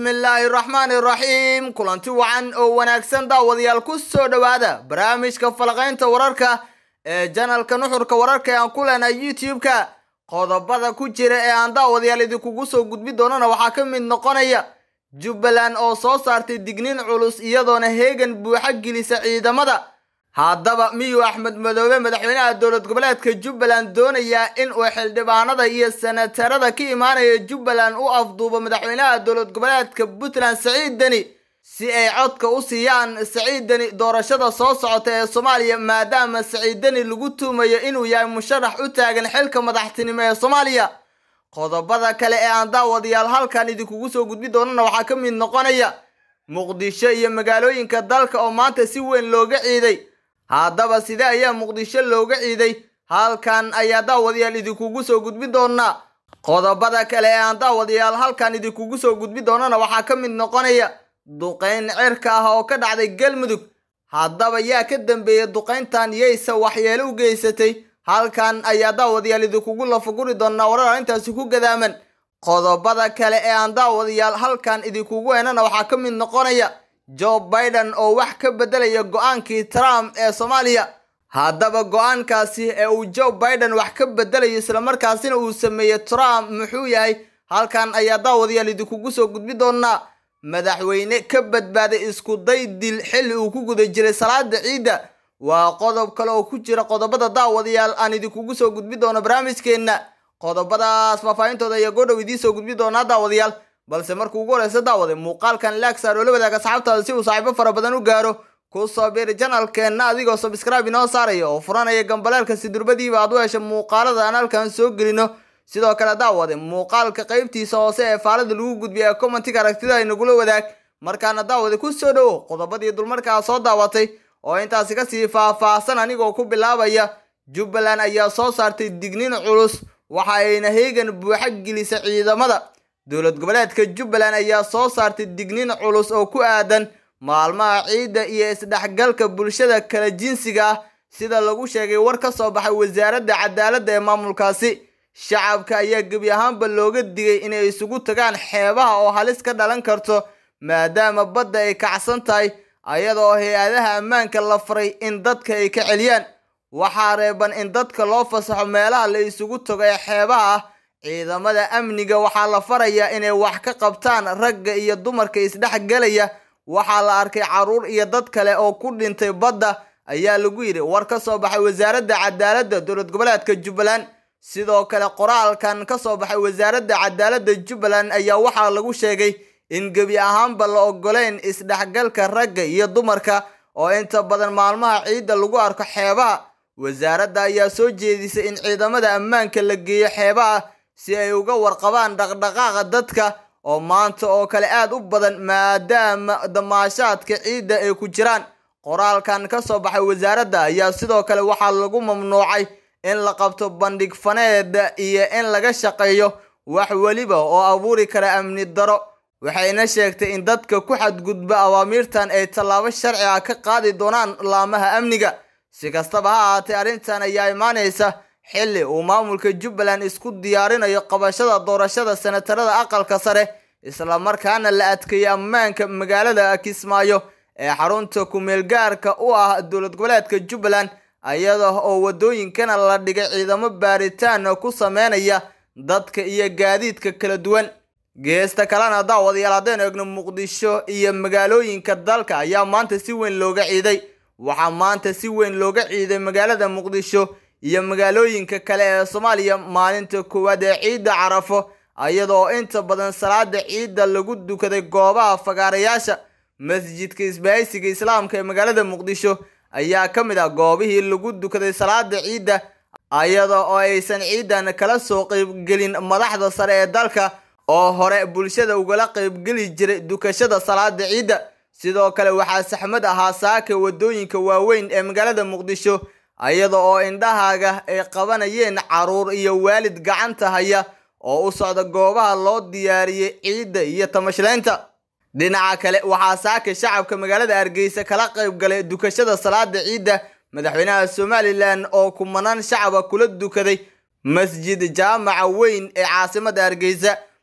bismillaahi raxmaani raxiim kulanti wacan oo wanaagsan daawadayaal ku soo dhowaada barnaamijka falaqaynta wararka ee janalka nuxurka wararka ee aan ku leenahay youtube-ka qodobada ku jira ee aan daawadayaal idinkugu soo gudbi doonana waxaa ka mid noqonaya jubbaland oo soo saartay digniin culus iyadoona heegan buuxa gelisa ciidamada haddaba miyuu axmed madoobe madaxweynaha dowlad goboleedka jubbaland doonayaa in uu xildhibaanada iyo senatarada ka imaanaya jubbaland u afduubo madaxweynaha dowlad goboleedka puntland saciid deni si ay codka u siiyaan saciid deni doorashada soo socota ee soomaaliya maadaama saciid deni lagu tuumayo inuu yahay musharax u taagan xilka madaxtinimo ee soomaaliya qodobada kale ee aan daawadayaal halkan idinkugu soo gudbi doonana waxaa ka mid noqonaya muqdisho iyo magaalooyinka dalka oo maanta si weyn looga ciiday haddaba sidee ayaa muqdisho looga ciiday halkan ayaa daawadayaal idinkugu soo gudbi doonaa qodobada kale ee aan daawadayaal halkan idinkugu soo gudbi doonana waxaa ka mid noqonaya duqayn cirka ah oo ka dhacday galmudug haddaba yaa ka dambeeyay duqayntan yayse waxyeelo u geysatay halkan ayaa daawadayaal idinkugu lafaguri doonaa warar arrintaasi ku gadaaman qodobada kale ee aan daawadayaal halkan idinkugu heenana waxaa ka mid noqonaya joe biden oo wax ka beddelaya go-aankii trump ee soomaaliya haddaba go-aankaasi ee uu joe biden wax ka beddelayo islamarkaasina uu sameeyey trump muxuu yahay halkan ayaa daawadayaal idinkugu soo gudbi doonaa madaxweyne ka badbaaday isku day dil xilli uu ku guda jiray salaada ciidda waa qodob kale oo ku jira qodobada daawadayaal aan idinkugu soo gudbi doono barnaamijkeenna qodobadaas faahfaahintooda ayaa goodhow idiin soo gudbi doonaa daawadayaal balse markuu ugu horeysa daawade muuqaalkan laagsaar oo la wadaaga asxaabtaada si uu saaxiibo fara badan u gaaro ku soo biiri janalkeenna adigoo sabscribe inoo saaraya oo furanaya gambaleelka si durbadiiba aad u hesha muuqaalada aan halkan soo gelino sidoo kale daawade muuqaalka qaybtiisa hoose ee faalada lagu gudbiya ee commentiga aragtida ay nagula wadaag markaana daawade ku soo dhowo qodobadii dulmarkaa soo daawatay oo intaasi kasii faah-faahsan anigoo ku bilaabaya jubbaland ayaa soo saartay digniin culus waxa ayna heegan buuxa gelisa ciidamada dowlad goboleedka jubbaland ayaa soo saartay digniin culus oo ku aadan maalmaha ciidda iyo isdhexgalka bulshada kala jinsiga ah sida lagu sheegay war ka soo baxay wasaaradda cadaaladda ee maamulkaasi shacabka ayaa gebi ahaanba looga digay inay isugu tagaan xeebaha oo halis ka dhalan karto maadaama badda ay kacsan tahay ayadoo hay-adaha ammaanka la faray in dadka ay ka celiyaan waxaa reeban in dadka loo fasaxo meelaha la isugu tago ee xeebaha ah ciidamada amniga waxaa la farayaa inay wax ka qabtaan ragga iyo dumarka isdhexgelaya waxaa la arkay carruur iyo dad kale oo ku dhintay badda ayaa lagu yidhi war ka soo baxay wasaaradda cadaaladda dowlad goboleedka jubbaland sidoo kale qoraalkan ka soo baxay wasaaradda cadaaladda jubbaland ayaa waxaa lagu sheegay in gebi ahaanba la ogoleyn isdhexgalka ragga iyo dumarka oo inta badan maalmaha ciidda lagu arko xeebaha wasaaradda ayaa soo jeedisay in ciidamada ammaanka la geeyo xeebaha si ay uga warqabaan dhaqdhaqaaqa dadka oo maanta oo kale aad u badan maadaama damaashaadka ciidda ay ku jiraan qoraalkan ka soo baxay wasaaradda ayaa sidoo kale waxaa lagu mamnuucay in la qabto bandhig faneed iyo in laga shaqeeyo wax weliba oo abuuri kara amni daro waxayna sheegtay in dadka ku xadgudba awaamiirtan ay tallaabo sharci ah ka qaadi doonaan laamaha amniga si kastaba ha ahaatee arrintan ayaa imaanaysa xilli uu maamulka jubbaland isku diyaarinayo qabashada doorashada senatarada aqalka sare islamarkaana la adkeeyey ammaanka magaalada kismaayo ee xarunta ku-meelgaarka u ah dowlad goboleedka jubbaland iyada oo waddooyinkana la dhigay ciidamo baaritaan ku sameynaya dadka iyo gaadiidka kala duwan geesta kalena daawadayaal haddaynu eegno muqdisho iyo magaalooyinka dalka ayaa maanta si weyn looga ciiday waxaa maanta si weyn looga ciiday magaalada muqdisho iyo magaalooyinka kale ee soomaaliya maalinta koowaad ee ciidda carafo iyadoo inta badan salaada ciidda lagu dukaday goobaha fagaarayaasha masjidka isbahaysiga islaamka ee magaalada muqdisho ayaa ka mid ah goobihii lagu dukaday salaada ciidda iyada oo aysan ciidan kala soo qeybgelin madaxda sare ee dalka oo hore bulshada ugala qeybgeli jiray dukashada salaada ciidda sidoo kale waxaa saxmad ahaa saaka waddooyinka waaweyn ee magaalada muqdisho iyada oo indhahaaga ay qabanayeen carruur iyo waalid gacanta haya oo u socda goobaha loo diyaariyey ciidda iyo tamashlaynta dhinaca kale waxaa saaka shacabka magaalada hargeysa kala qayb galay dukashada salaada ciidda madaxweynaha somalilan oo kumanaan shacaba kula dukaday masjid jaamaca weyn ee caasimada hargeysa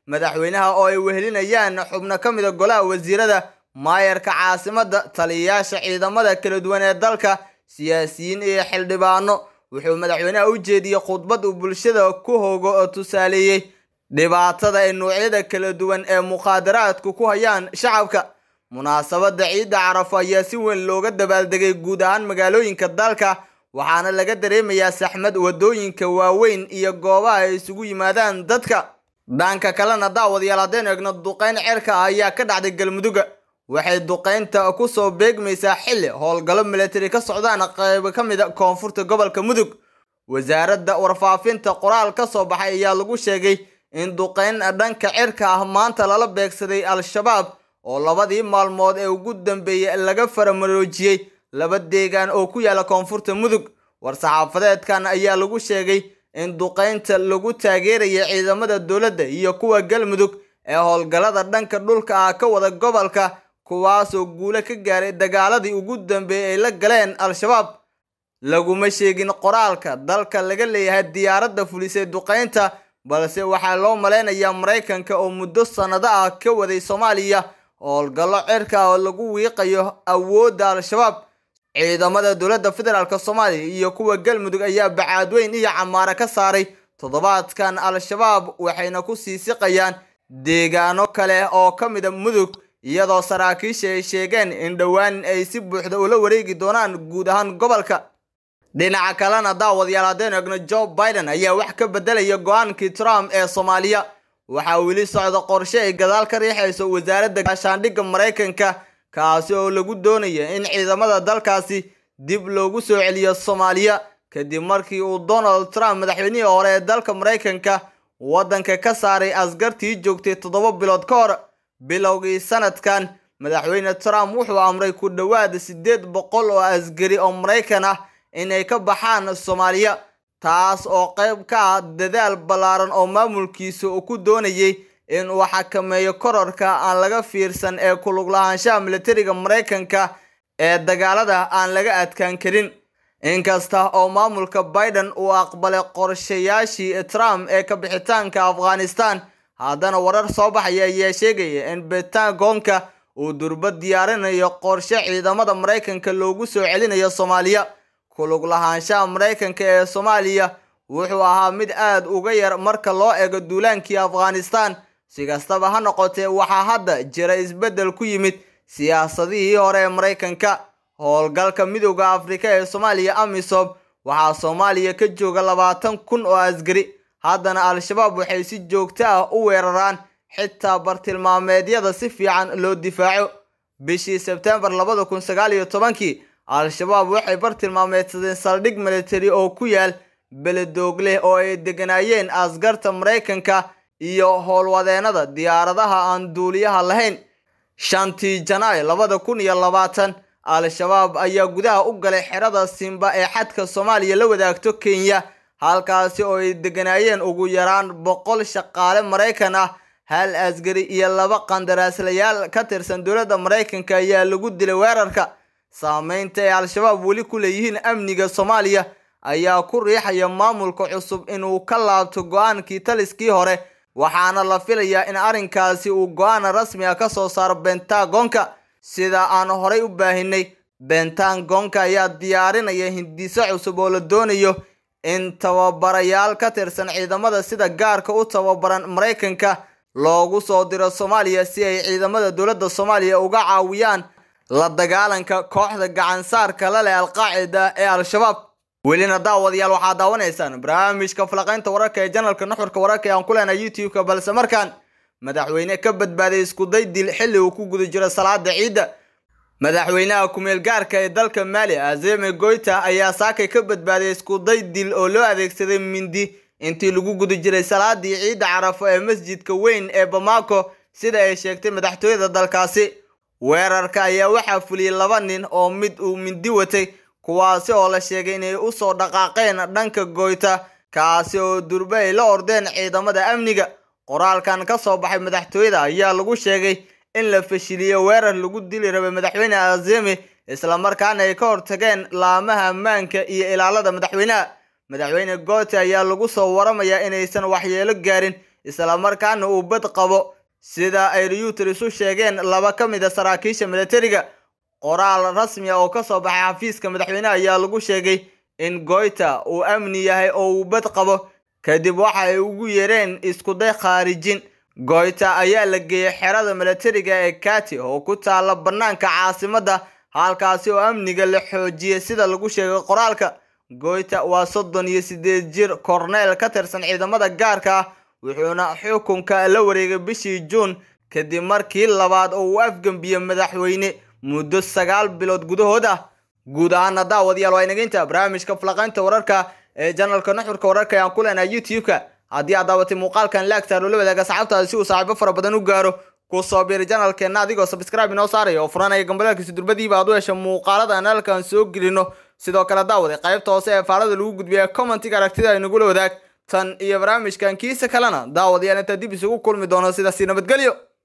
madaxweynaha oo ay wehelinayaan xubno ka mida golaha wasiirada maayarka caasimadda taliyayaasha ciidamada kala duwan ee dalka siyaasiyiin iyo xildhibaano wuxuu madaxweynaha u jeediyey khudbad uu bulshada ku hogo oo tusaaleeyey dhibaatada ay noocyada kala duwan ee mukhaadaraadku ku hayaan shacabka munaasabadda ciidda carafo ayaa si weyn looga dabaaldegay guud ahaan magaalooyinka dalka waxaana laga dareemayaa saxmad wadooyinka waaweyn iyo goobaha ay isugu yimaadaan dadka dhanka kalena daawadayaal haddaynu eegno duqeyn cerka ah ayaa ka dhacday galmuduga waxay duqeynta kusoo beegmaysaa xilli howlgallo milatari ka socdaan qaybo ka mid a koonfurta gobolka mudug wasaaradda warfaafinta qoraal ka soo baxay ayaa lagu sheegay in duqeyn dhanka cirka ah maanta lala beegsaday al-shabaab oo labadii maalmood ee ugu dambeeyey laga faramaroojiyey laba deegaan oo ku yaala koonfurta mudug war-saxaafadeedkan ayaa lagu sheegay in duqeynta lagu taageeraya ciidamada dowladda iyo kuwa galmudug ee howlgallada dhanka dhulka ah ka wada gobolka kuwaasoo guulo ka gaaray dagaaladii ugu dambeeyey ay la galeen al-shabaab laguma sheegin qoraalka dalka laga leeyahay diyaaradda fulisay duqeynta balse waxaa loo malaynayaa maraykanka oo muddo sannado ah ka waday soomaaliya howlgallo cirka ah oo lagu wiiqayo awoodda al-shabaab ciidamada dowladda federaalk soomaaliya iyo kuwa galmudug ayaa bacaadweyn iyo camaare ka saaray toddobaadkan al-shabaab waxayna ku sii siqayaan deegaano kale oo ka mida mudug iyadoo saraakiisha ay sheegeen in dhowaan ay si buuxda ula wareegi doonaan guud ahaan gobolka dhinaca kalena daawadayaal haddaynu egno joe biden ayaa wax ka bedelaya go-aankii trump ee soomaaliya waxaa weli socda qorshe ay gadaal ka riixayso wasaaradda gaashaandhigga maraykanka kaasi oo lagu doonaya in ciidamada dalkaasi dib loogu soo celiyo soomaaliya kadib markii uu donald trump madaxweynihii hore ee dalka maraykanka waddanka ka saaray askartii joogtay toddoba bilood ka hor bilowgii sanadkan madaxweyne trump wuxuu amray ku dhowaad siddeed boqol oo asgari oo maraykan ah inay ka baxaan soomaaliya taas oo qayb ka ah dadaal ballaaran oo maamulkiisa uu ku doonayay in uu xakameeyo kororka aan laga fiirsan ee kulug lahaanshaha militariga maraykanka ee dagaalada aan laga adkaan karin inkasta oo maamulka biden uu aqbalay qorshayaashii trump ee ka bixitaanka afghanistan haddana warar soo baxaya ayaa sheegaya in bentagonka uu durba diyaarinayo qorshe ciidamada maraykanka loogu soo celinayo soomaaliya kulug lahaanshaha maraykanka ee soomaaliya wuxuu ahaa mid aad uga yar marka loo eego duulaankii afghanistan si kastaba ha noqotee waxaa hadda jira isbeddel ku yimid siyaasadihii hore ee maraykanka howlgalka midooda afrika ee soomaaliya amisom waxaa soomaaliya ka jooga labaatan kun oo asgari haddana al-shabaab waxay si joogto ah u weeraraan xitaa bartilmaameedyada si fiican loo difaaco bishii sebtembar labada kun sagaal iyo tobankii al-shabaab waxay bartilmaameedsadeen saldhig militari oo ku yaal beledoogleh oo ay deganaayeen askarta maraykanka iyo howlwadeenada diyaaradaha aan duuliyaha lahayn shantii janaay labada kun iyo labaatan al-shabaab ayaa gudaha u galay xerada simba ee xadka soomaaliya la wadaagto kenya halkaasi oo ay deganaayeen ugu yaraan boqol shaqaale maraykan ah hal asgari iyo laba qandaraaslayaal ka tirsan dowladda maraykanka ayaa lagu dilay weerarka saameynta ay al-shabaab weli ku leeyihiin amniga soomaaliya ayaa ku riixaya maamulka cusub inuu ka laabto go-aankii taliskii hore waxaana la filayaa in arrinkaasi uu go-aan rasmi ah ka soo saaro bentagonka sida aan horay u baahinay bentagonka ayaa diyaarinaya hindiso cusub oo la doonayo in tababarayaal ka tirsan ciidamada sida gaarka u tababaran maraykanka loogu soo diro soomaaliya si ay ciidamada dowladda soomaaliya uga caawiyaan la dagaalanka kooxda gacansaarka la leh alqaacida ee al-shabaab welina daawadayaal waxaa daawanaysaan barnaamijka falaqaynta wararka ee janalka nuxurka wararka ee aan ku leenahay youtube-ka balse markaan madaxweyne ka badbaaday iskuday dil xilli uu ku guda jiro salaada ciidda madaxweynaha kumeel gaarka ee dalka maali azeme goyta ayaa saakay ka badbaaday iskuday dil oo loo adeegsaday mindi intii lagu guda jiray salaadii ciidda carafo ee masjidka weyn ee bamako sida ay sheegtay madaxtooyada dalkaasi weerarka ayaa waxaa fuliyey laba nin oo mid uu mindi watay kuwaasi oo la sheegay inay usoo dhaqaaqeen dhanka goyta kaasi oo durbe ay la ordeen ciidamada amniga qoraalkan ka soo baxay madaxtooyada ayaa lagu sheegay in la fashiliyo weerar lagu dili rabay madaxweyne azemi islamarkaana ay ka hortageen laamaha ammaanka iyo ilaalada madaxweynaha madaxweyne goote ayaa lagu soo waramayaa inaysan waxyeelo gaarin islamarkaana uu bad qabo sida ay reuters u sheegeen laba ka mid a saraakiisha militariga qoraal rasmi ah oo kasoo baxay xafiiska madaxweyneha ayaa lagu sheegay in goyta uu amni yahay oo uu bad qabo kadib waxa ay ugu yeereen iskuday khaarijin goyta ayaa la geeyey xerada militariga ee kati oo ku taala bannaanka caasimadda halkaasi oo amniga la xoojiyey sida lagu sheegay qoraalka goyta waa soddon iyo sideed jir korneel ka tirsan ciidamada gaarka ah wuxuuna xukunka la wareegay bishii juun kadib markii labaad oo uu afgembiyey madaxweyne muddo sagaal bilood gudahood ah guud ahaana daawadayaal waa inageynta barnaamijka falaqaynta wararka ee janalka nuxurka wararka ayaan ku leenahay youtube-ka haddii aad daawatay muuqaalkan laagtaar oo la wadaaga saxaabtaada si uu saaxiibo fara badan u gaaro ku soo biiri janalkeenna adigoo subscribe inoo saaraya oo furanaya gambalaalkiisa durbadiiba aad u hesha muuqaalada aan halkan soo gelino sidoo kale daawaday qaybta hoose ee faalada lagu gudbiya commentiga aragtida ay nagula wadaag tan iyo barnaamijkan kiisa kalena daawadayaal intaa dib isugu kulmi doono sidaasi nabadgelyo